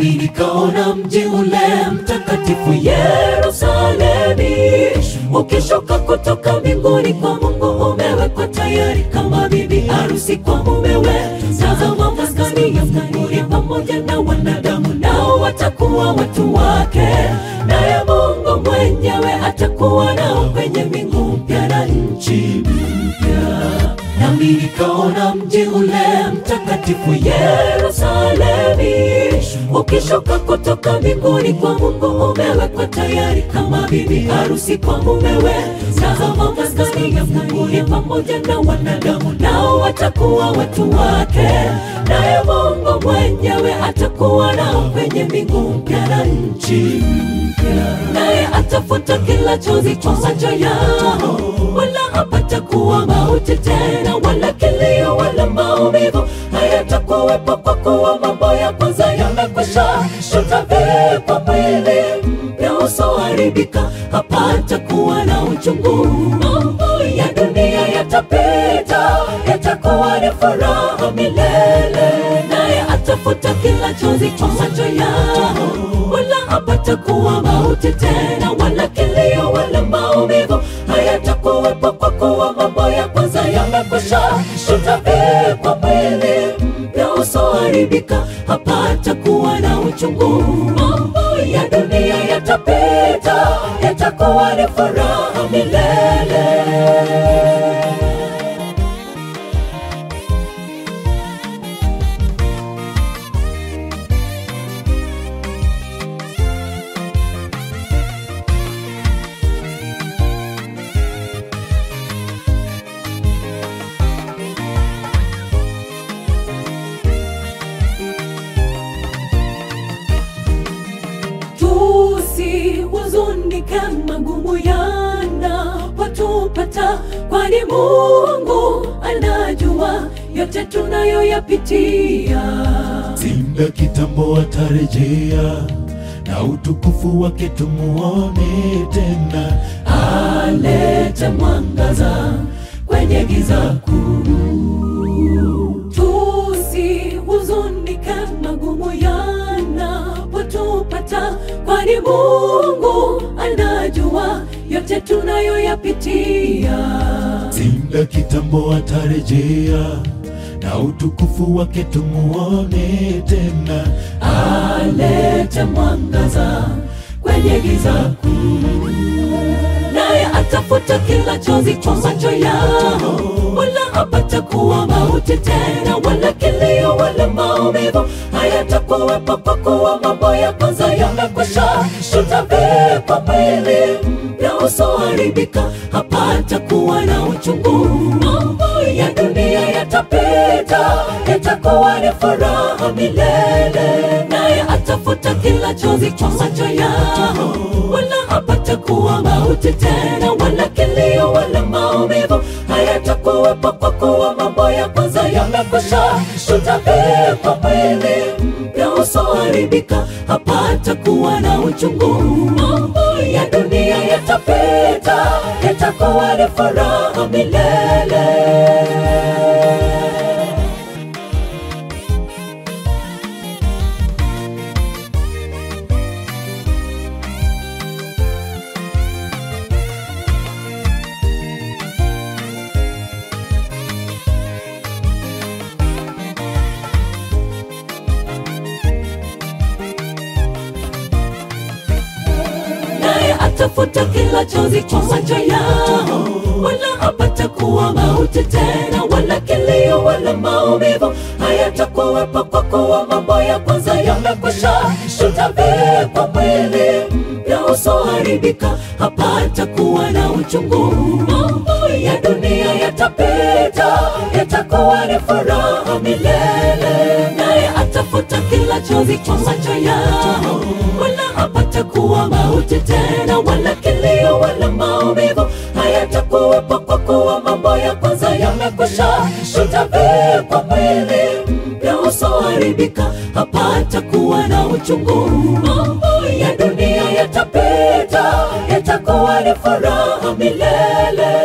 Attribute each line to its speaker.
Speaker 1: nami nikaona mji ule mtakatifu Yerusalemi ukishuka kutoka mbinguni kwa Mungu, umewekwa tayari kama bibi harusi kwa mumewe. Tazama, maskani ya Mungu ni pamoja na wanadamu, nao watakuwa watu wake, naye Mungu mwenyewe atakuwa nao kwenye mbingu mpya na nchi mpya. Nami nikaona mji ule mtakatifu Yerusalemi ukishuka kutoka mbinguni kwa Mungu, umewekwa tayari kama bibi harusi kwa mumewe. Tazama, maskani ya Mungu ni pamoja na wanadamu, nao watakuwa watu wake, naye Mungu mwenyewe atakuwa nao kwenye mbingu mpya na nchi mpya, naye atafuta kila chozi kwa macho yao, wala hapatakuwa mauti tena, wala kilio, wala maumivu hayatakuwepo, kwa kuwa mambo ya kwanza yamekwisha. Tutavikwa mwili mpya usioharibika, hapatakuwa na uchungu. Mambo ya dunia yatapita, yatakuwa ni furaha milele, naye atafuta kila chozi kwa macho yao, wala hapatakuwa mauti tena, wala kilio, wala maumivu hayatakuwepo, kwa kuwa mambo ya kwanza yamekwisha. Tutavikwa mwili mpya usioharibika, hapatakuwa na uchungu. Mambo ya dunia yatapita, yatakuwa ni furaha milele. Tusihuzunike magumu yanapotupata, kwani Mungu anajua yote tunayoyapitia.
Speaker 2: Simba kitambo atarejea na utukufu wake tumuone tena.
Speaker 1: alete mwangaza kwenye giza kuu. Tusihuzunike magumu yanapotupata, kwani Mungu anajua yote tunayoyapitia.
Speaker 2: Simba kitambo atarejea na utukufu wake tumuone tena.
Speaker 1: alete mwangaza kwenye giza kuu, naye atafuta kila chozi kwa macho yao, wala hapatakuwa mauti tena, wala kilio, wala maumivu hayatakuwepo, kwa kuwa mambo ya kwanza yamekwisha. Tutavikwa mwili mpya usioharibika, hapatakuwa na uchungu. Mambo ya dunia yatapita, yatakuwa ni furaha milele, naye atafuta kila chozi kwa macho yao, wala hapatakuwa mauti tena, wala kilio, wala maumivu hayatakuwepo, kwa kuwa mambo ya kwanza yamekwisha. Tutavikwa mwili mpya usioharibika, hapatakuwa na uchungu. Mambo ya dunia yatapita, yatakuwa ni furaha milele. naye atafuta kila chozi kwa macho yao, wala hapatakuwa mauti tena, wala kilio, wala maumivu hayatakuwepo, kwa kuwa mambo ya kwanza yamekwisha. Tutavikwa mwili mpya usioharibika, hapatakuwa na uchungu. Mambo ya dunia yatapita, yatakuwa ni furaha milele, naye atafuta kila chozi kwa macho yao, wala hapatakuwa mauti tena, wala kilio, wala maumivu hayatakuwepo, kwa kuwa mambo ya kwanza yamekwisha. Tutavikwa mwili mpya usioharibika, hapatakuwa na uchungu. Mambo ya dunia yatapita, yatakuwa ni furaha milele.